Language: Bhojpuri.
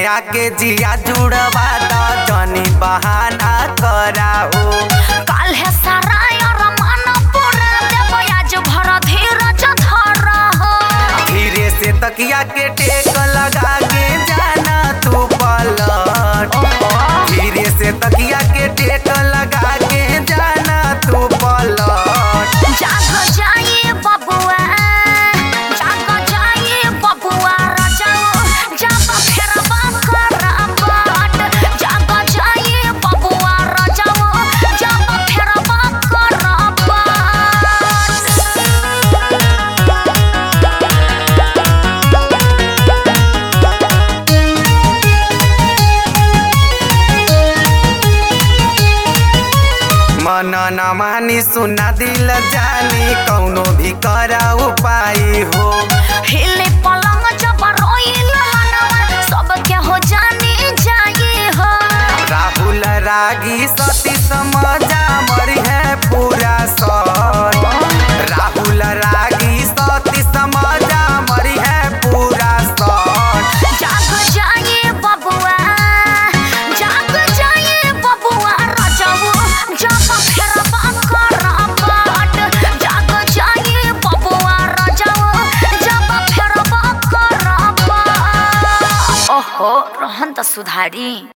सैया के जिया जुड़वा द जनी बहाना कराओ काल है सारा यार मन पूरा देव आज भर धीरज धर हो धीरे से तकिया के टेक लगा के जाना तू पलट धीरे से तकिया के टेक लगा के जाना तू पलट जाग जाइए बबुआ जाग जाइए बबुआ राजाओ जब फेरबा करबट जाग जाइए बबुआ राजाओ जब फेरबा करबट मन न मानी सुना दिल जानी कौनो भी करा उपाय हो हिले पलंग जब रोइल मनवा सबके हो जानी जाई हो राहुल रागी सती समझा मरी है पूरा सर राहुल रागी सती समझा मरी है पूरा सर जाग जाइए बबुआ जाग जाइए बबुआ राजाओ जब फेरबा करबट जाग जाइए बबुआ राजाओ जब फेरबा करबट ओहो रहन त सुधारी